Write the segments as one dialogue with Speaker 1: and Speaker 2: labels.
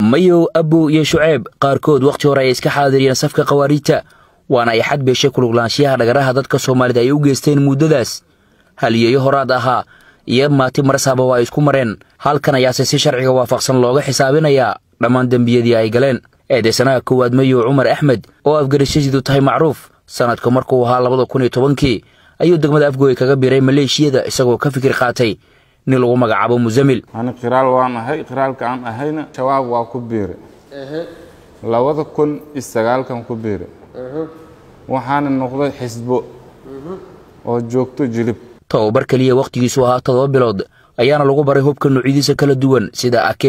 Speaker 1: mayow abow iyo shuceeb qaarkood wakhti hore ay iska xaadiriyeen safka khawaariijta waana ay xad beeshay kuluglaanshiyaha dhagaraha dadka soomaalida ay u geysteen muddadaas haliyeeyo horaad ahaa iyo maati marsaba waa ay isku mareen halkan ayaase si sharciga waafaqsan looga xisaabinayaa dhammaan dembiyadii ay galeen eedeysanaha koowaad mayow cumar axmed oo afgarashadiidu tahay macruuf sannadka markuu ahaa labada kun iyo tobankii ayuu degmada afgooy kaga biray maleeshiyada isagoo ka fikir qaatay nin lagu magacaabo musamil
Speaker 2: ani qiraal waan ahay qiraalka aan ahayna shabaab waa ku biire labada kun iyo sagaalkan ku biire waxaana noqday xisbo oo joogto jilib
Speaker 1: tababar keliya wakhtigiisu ahaa toddoba bilood ayaana lagu baray hubka noocyadiisa kala duwan sida ak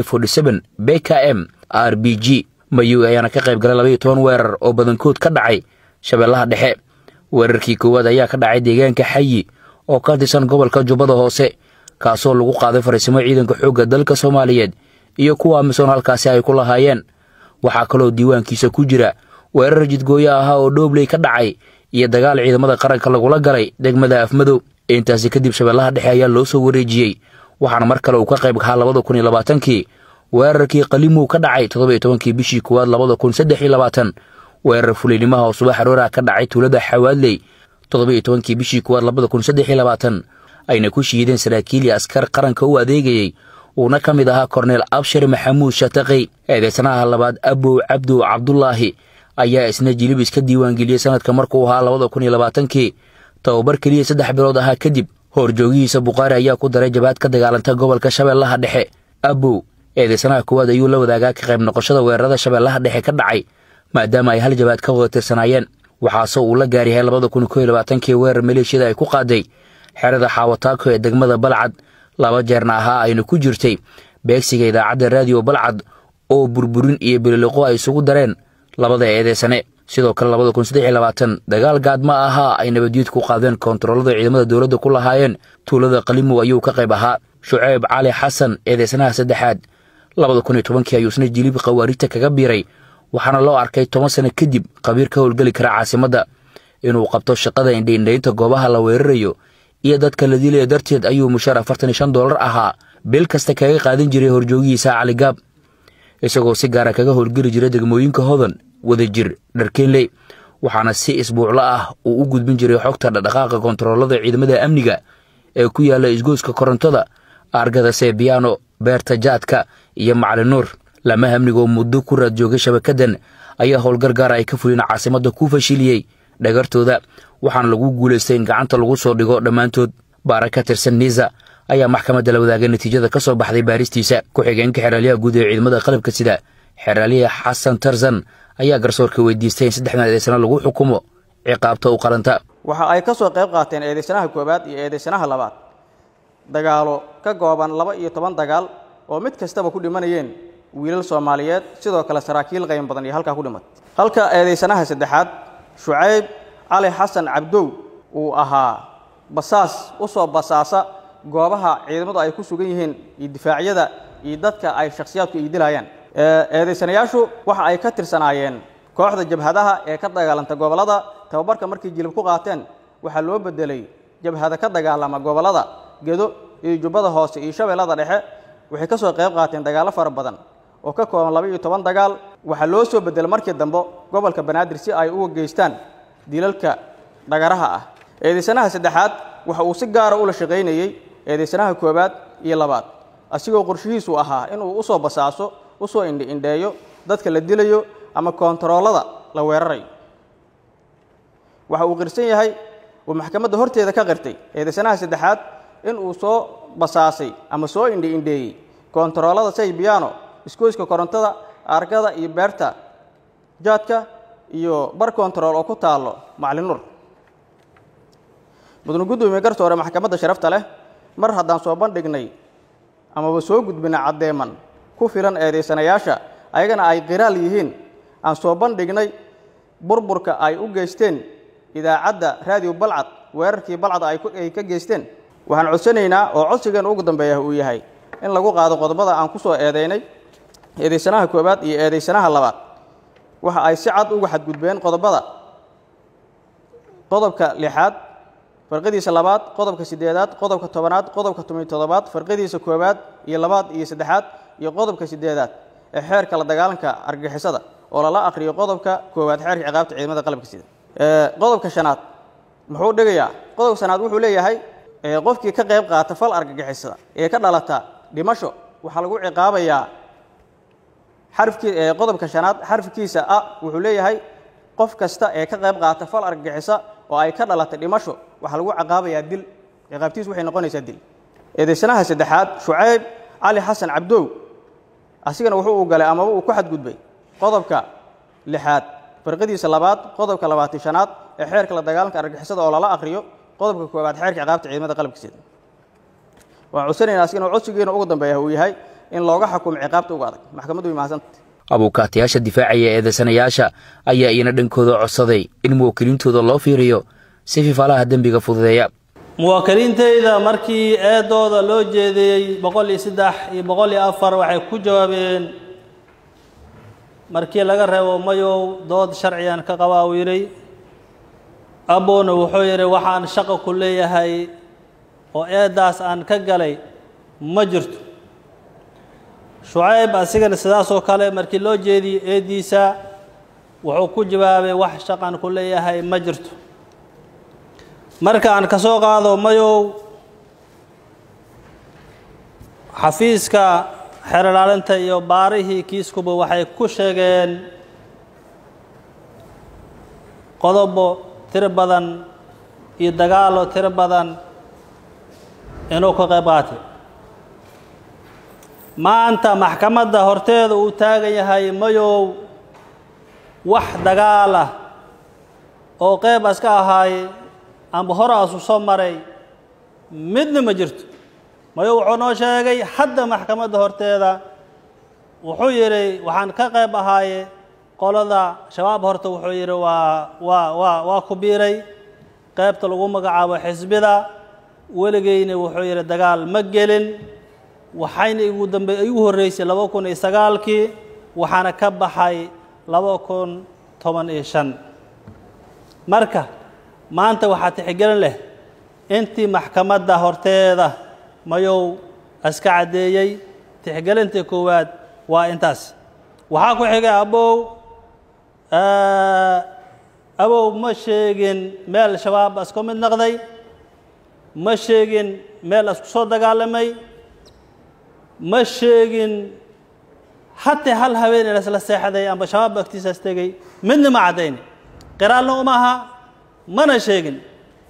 Speaker 1: b k m r b g mayow ayaana ka qayb galay labaiyo toban weerar oo badankood ka dhacay shabeellaha dhexe weerarkii koowaad ayaa ka dhacay deegaanka xayi oo ka tirsan gobolka jubbada hoose kaasoo lagu qaaday fariisimo ciidanka xoogga dalka soomaaliyeed iyo kuwa amisoon halkaasi ay ku lahaayeen waxaa kaloo diiwaankiisa ku jira weerar jidgooyo ahaa oo dhoobley ka dhacay iyo dagaal ciidamada qaranka lagula galay degmada afmadow intaasi kadib shabeellaha dhexe ayaa loo soo wareejiyey waxaana mar kale uu ka qayb kahaa labada kun iyo labaatankii weerarkii qalimow ka dhacay toddoba-iyo tobankii bishii koowaad labada kun saddex iyo labaatan weerar fulaynimaha oo subax aroora ka dhacay tuulada xawaadley toddoba-iyo tobankii bishii koowaad labada kun saddex iyo labaatan ayna ku shiideen saraakiil iyo askar qaranka u adeegayey uuna ka mid ahaa korneel abshir maxamuud shataqey eedeysanaha labaad abow cabdow cabdulaahi ayaa isna jilib iska diiwaangeliyey sanadka markuu ahaa labada kun iyo labaatankii tababar keliya saddex bilood ahaa kadib horjoogihiisa bukhaari ayaa ku daray jabaad ka dagaalanta gobolka shabeellaha dhexe abow eedeysanaha koowaad ayuu la wadaagaa ka qayb noqoshada weerarada shabeellaha dhexe ka dhacay maadaama ay hal jabaad ka wada tirsanaayeen waxaase uu la gaaryahay labada kun koo iyo labaatankii weerar maleeshiyada ay ku qaaday xerada xaawataako ee degmada balcad laba jeerna ahaa ayna ku jirtay beegsiga idaacadda raadiyo balcad oo burburin iyo bililiqo ay isugu dareen labada eedeysane sidoo kale labada kun saddex iyo labaatan dagaal gaadma ahaa ay nabaddiid ku qaadeen koontaroolada ciidamada dowladda ku lahaayeen tuulada qalimow ayuu ka qayb ahaa shuceyb cali xasan eedeysanaha saddexaad labada kun iyo tobankii ayuu isna jilib khawaarijta kaga biiray waxaana loo arkay toban sano kadib qabiir ka howlgeli kara caasimadda inuu qabto shaqada indhaindhaynta goobaha la weerarayo iyo dadka la dilaya darteed ayuu mushaar afartan iyo shan doolar ahaa bil kasta kaga qaadan jiray horjoogihiisa caligaab isagoo si gaara kaga howlgeli jiray degmooyinka hodan wadajir dharkeenley waxaana si isbuuclo ah uu u gudbin jiray xogta dhaqdhaqaaqa kontaroolada ciidamada amniga ee ku yaalla isgooska korontada argada sebiano beerta jaadka iyo macalin nuur lama amnigoo muddo ku raad joogay shabakadan ayaa howlgar gaara ay ka fuliyeen caasimadda ku fashiliyey dhagartooda waxaana lagu guulaystay in gacanta lagu soo dhigo dhammaantood baara ka tirsan niisa ayaa maxkamadda la wadaagay natiijada ka soo baxday baaristiisa ku-xigeenka xeraalyaha guud ee ciidamada qalabka sida xeraalyaha xasan tarzan ayaa garsoorka weydiistay in saddexdan eedeysano lagu xukumo ciqaabta u qalanta
Speaker 3: waxa ay ka soo qayb qaateen eedeysanaha koowaad iyo eedeysanaha labaad dagaalo ka gooban laba iyo toban dagaal oo mid kastaba ku dhimanayeen wiilal soomaaliyeed sidoo kale saraakiil qayn badan iyo halkaa ku dhimatay halka eedeysanaha saddexaad shucayb cali xasan cabdow uu ahaa basaas u soo basaasa goobaha ciidamadu ay ku sugan yihiin iyo difaacyada iyo dadka ay shakhsiyaadku ay dilayaan eedeysanayaashu waxa ay ka tirsanaayeen kooxda jabhadaha ee ka dagaalanta gobollada tababarka markay jilib ku qaateen waxaa loo bedelay jabhada ka dagaalama gobollada gedo iyo jubbada hoose iyo shabeellada dhexe waxay ka soo qayb qaateen dagaallo fara badan oo ka kooban laba iyo toban dagaal waxaa loo soo bedelay markii dambe gobolka banaadir si ay uga geystaan dilalka dhagaraha ah eedeysanaha saddexaad waxa uu si gaara ula shaqaynayey eedeysanaha koowaad iyo labaad asigoo qorshihiisu ahaa inuu usoo basaaso usoo indhiindheeyo dadka la dilayo ama koontaroolada la weerarayo waxa uu qirsan yahay uu maxkamadda horteeda ka qirtay eedeysanaha saddexaad in uu soo basaasay ama soo indhiindheeyey koontaroolada saybiano iskooyska korontada argada iyo beerta jaadka iyo bar kontarool oo ku taallo macalin nur mudane guddoomiye garsoore maxkamadda sharafta leh mar haddaan soo bandhignay amaba soo gudbina caddeeman ku filan eedaysanayaasha ayagana ay qiraal yihiin aan soo bandhignay burburka ay u geysteen idaacadda raadiyo balcad weerarkii balcad ay ka geysteen waxaan codsanaynaa oo codsigeena ugu dambeeya uu yahay in lagu qaado qodobada aan ku soo eedaynay eedaysanaha koowaad iyo eedaysanaha labaad waxa ay si cad uga xadgudbeen qodobada qodobka lixaad farqadiisa labaad qodobka siddeedaad qodobka tobanaad qodobka toban iyo toddobaad farqadiisa koowaad iyo labaad iyo saddexaad iyo qodobka siddeedaad ee xeerka la dagaalanka argagixisada oo lala aqriyo qodobka koowaad xeerka ciqaabta ciidamada qalabka sida qodobka shanaad muxuu dhigayaa qodobka shanaad wuxuu leeyahay qofkii ka qayb qaata fal argagixisada ee ka dhalata dhimasho waxaa lagu ciqaabayaa xarfkii qodobka shanaad xarfkiisa a wuxuu leeyahay qof kasta ee ka qayb qaata fal argagixisa oo ay ka dhalatay dhimasho waxaa lagu ciqaabayaa dil ciqaabtiisu waxay noqonaysaa dil eedaysanaha saddexaad shucayb cali xasan cabdow asigana wuxuu uu galay amaba uu ku xadgudbay qodobka lixaad farqadiisa labaad qodobka labaatan shanaad ee xeerka la dagaalanka argagixisada oo lala aqriyo qodobka koowaad xeerka ciqaabta ciidamada qalabka sida waan codsanaynaa asigana codsigiina ugu dambeeya uu yahay in looga xukumo ciqaabta uga adag maxkamaddu way mahadsanta
Speaker 1: abuukaatayaasha difaacaya eedaysanayaasha ayaa iyana dhankooda codsaday in muwaakiliintooda loo fiiriyo si fifaalaha dembiga fududeeya
Speaker 4: muwaakiliintayda markii eedooda loo jeediyey boqol iyo saddex iyo boqol iyo afar waxay ku jawaabeen markii laga reebo mayow dood sharcigan ka qabaa uu yidhi abowna wuxuu yidhi waxaan shaqo ku leeyahay oo eeddaas aan ka galay ma jirto shucayb asigana sidaasoo kale markii loo jeediyey eeddiisa wuxuu ku jawaabay wax shaqan ku leeyahay ma jirto marka aan ka soo qaado mayow xafiiska xeerlaalinta iyo baarihii kiiskuba waxay ku sheegeen qodobo tiro badan iyo dagaalo tiro badan inuu ka qayb qaatay maanta maxkamadda horteeda uu taagan yahay mayow wax dagaalah oo qeyb aska ahaaye amba hore asu soo maray midna ma jirto mayo wuxuu noo sheegay hadda maxkamadda horteeda wuxuu yidhi waxaan ka qayb ahaaye qolada shabaab horta wuxuu yidhi waa waa waa waa ku biiray qaybta lagu magacaabo xisbida weligeyna wuxuu yidhi dagaal ma gelin waxayna igu dambe igu horreysay laba kun iyo sagaalkii waxaana ka baxay laba kun toban iyo shan marka maanta waxaa tixgelin leh intii maxkamadda horteeda mayow iska caddeeyey tixgelintii koowaad waa intaas waxaa ku xigay abow abow ma sheegin meel shabaab isku mid noqday ma sheegin meel isku soo dagaalamay ma sheegin hataa hal habeen lasla seexday amba shabaab agtiisaas tegey midna ma caddayni qiraalna uma aha mana sheegin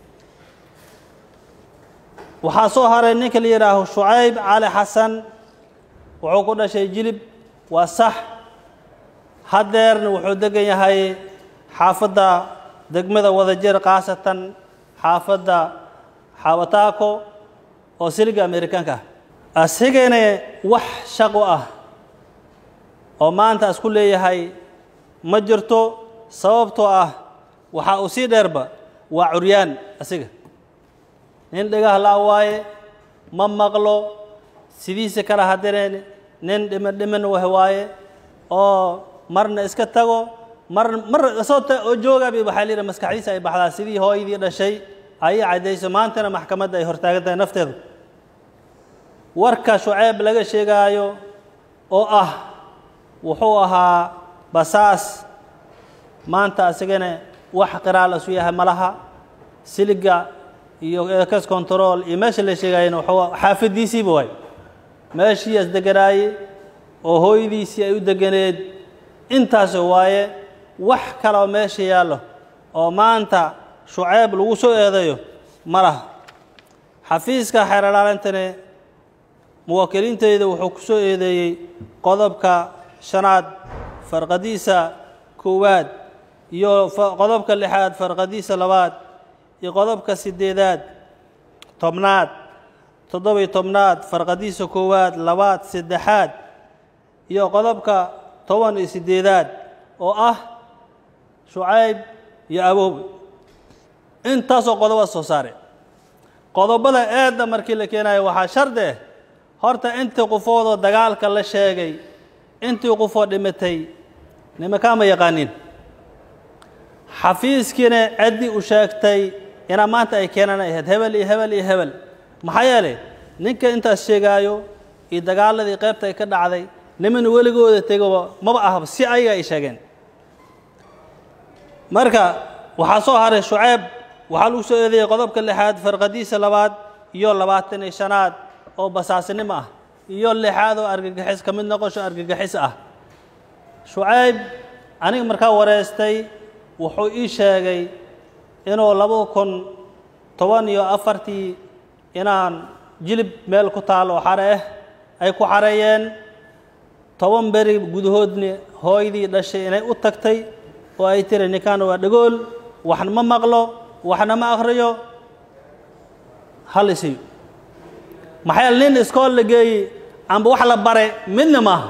Speaker 4: waxaa soo haray ninka la yidhaaho shucayb cali xasan wuxuu ku dhashay jilib waa sax haddeerna wuxuu degan yahay xaafadda degmada wadajir khaasatan xaafadda xawataako oo siliga amerikaanka ah asigana wax shaqo ah oo maanta isku leeyahay ma jirto sababtoo ah waxaa uu sii dheerba waa curyaan asiga nin dhagaha la waaye ma maqlo sidiisa kala hadireen nin dhiman dhiman wah waaye oo marna iska tago mar mar isoo oo joogabi waxaa la yidhaha maskaxdiisa ay baxdaa sidii hooyadii dhashay ayay caddayso maantana maxkamadda ay hortaagan tahay nafteedu warka shuceeb laga sheegaayo oo ah wuxuu ahaa basaas maanta asigana wax qiraal isu yahay malaha siliga iyo ekes control iyo meesha la sheegaayena wuxuu xaafadiisiiba waay meeshii as deganaaye oo hooyadiisii ay u deganeed intaasoo waaye wax kale oo meesha yaallo oo maanta shuceeb lagu soo eedayo ma laha xafiiska xeeralaalintane muwaakiliinteyda wuxuu ku soo eedeeyey qodobka shanaad farqadiisa koowaad iyo qodobka lixaad farqadiisa labaad iyo qodobka siddeedaad tobnaad toddobiyo tobnaad farqadiisa koowaad labaad saddexaad iyo qodobka toban iyo siddeedaad oo ah shucayb iyo aboobe intaasoo qodoba soo saare qodobada eedda markii la keenayo waxaa shardi ah horta intii qofoodoo dagaalka la sheegay intii qofoo dhimatay nimankaa ma yaqaanin xafiiskiina ciddii u sheegtay inaa maanta ay keenan ay ahayd hebel iyo hebel iyo hebel maxaa yeelay ninka intaas sheegaayo iyo dagaaladii qaybta ay ka dhacday niman weligooda tegoba maba ahaba si ayaga ay sheegeen marka waxaa soo haray shuceyb waxaa lagu soo eedeeyey qodobka lixaad farqadiisa labaad iyo labaatan iyo shanaad oo basaasinimo ah iyo lixaad oo argagixis ka mid noqosho argagixis ah shucayb aniga markaa wareystay wuxuu ii sheegay inuu laba kun toban iyo afartii inaan jilib meel ku taal oo xare ah ay ku xareeyeen toban beri gudahoodni hooydii dhashay inay u tagtay oo ay tiri ninkaan waa dhagool waxna ma maqlo waxna ma akhriyo hal isiyo maxaa nin iskool la geeyey amba wax la bare midna maaha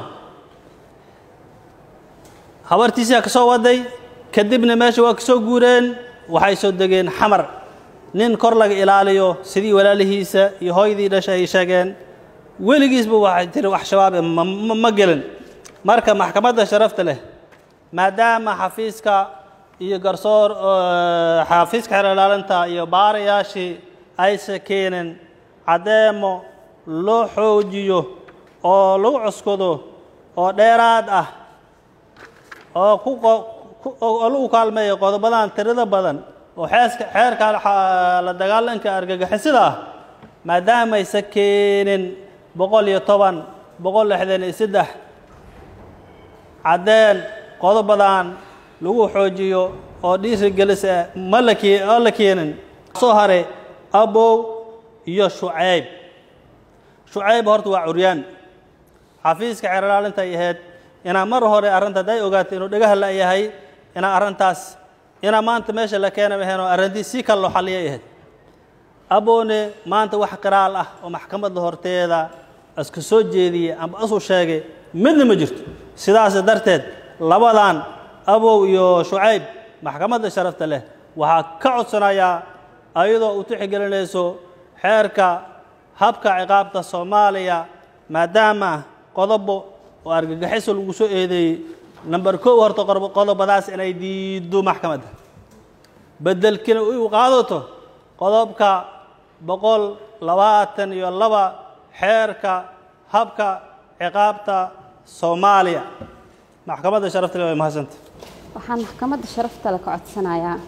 Speaker 4: habartiisaa ka soo waday kadibna meesha waa ka soo guureen waxay soo degeen xamar nin kor laga ilaaliyo sidii walaalihiisa iyo hooydii dhashay ay sheegeen weligiisba waxay tiri wax shabaabe ma gelin marka maxkamadda sharafta leh maadaama xafiiska iyo garsoor xafiiska xeer ilaalinta iyo baarayaashii aysa keenin caddeemo loo xoojiyo oo lagu cuskado oo dheeraad ah oo ku oo lagu kaalmeeyo qodobadan tirada badan oo xeeska xeerka la dagaalanka argagixisada ah maadaamaysa keenin boqol iyo toban boqol lixdan iyo saddex caddeen qodobadan lagu xoojiyo oo dhiirigelisa ma la kee oo la keenin soo haray abow iyo shucayb shucayb horta waa curyaan xafiiska xeer ilaalinta ay ahayd inaa mar hore arrinta hadday ogaatay inuu dhagaha la yahay inaa arrintaas inaa maanta meesha la keena maheen oo arrintii si kale loo xalliyay ahayd aboone maanta wax qiraal ah oo maxkamadda horteeda iska soo jeediyey amba isu sheegay midna ma jirto sidaas darteed labadan abow iyo shucayb maxkamadda sharafta leh waxaa ka codsanayaa ayadoo u tixgelinayso xeerka habka ciqaabta soomaaliya maadaama qodobo oo argagixiso lagu soo eedeeyey number kow horta qodobadaas inay diiddo maxkamadda beddelkina u qaadato qodobka boqol labaatan iyo laba xeerka habka ciqaabta soomaaliya maxkamadda sharafta leh way mahadsanta
Speaker 5: waxaan maxkamadda sharafta le ka codsanayaa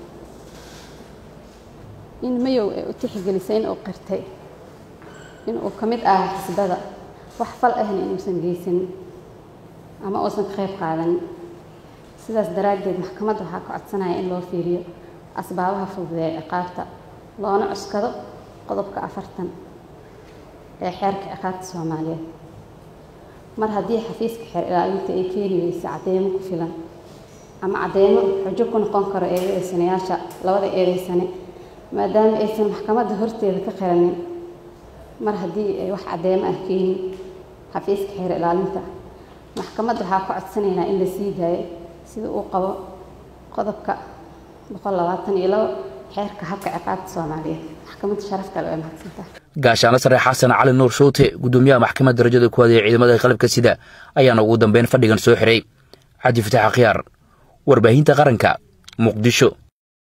Speaker 5: in mayow ay u tixgelisay in uu qirtay in uu ka mid ahaa xisbada wax fal ahna inuusan geysanin ama uusan ka qayb qaadanin sidaas daraaddeed maxkamadda waxaa ka codsanaya in loo fiiriyo asbaabaha fududeeya ciqaabta loona cuskado qodobka afartan ee xeerka ciqaabta soomaaliyeed mar haddii xafiiska xeer ilaalinta ay keeni weysa cadeymo ku filan ama cadeymo xujo ku noqon karo eedeysanayaasha labada eedeysane maadaama aysan maxkamadda horteeda ka qiranin mar haddii ay wax cadeymo ah keenin xafiiska xeer ilaalinta maxkamadda waxaa ka codsanaynaa in la sii daayo sida uu qabo qodobka boqol labaatan iyo labo xeerka habka ciqaabta soomaaliyeed maxkamadda sharaf kale way mahadsantaha
Speaker 1: gaashaano sare xasan cali nuur shuute gudoomiyaha maxkamadda darajada kuwaad ee ciidamada qalabka sida ayaana ugu dambeyn fadhigan soo xiray cabdi fataax akhyaar warbaahinta qaranka muqdisho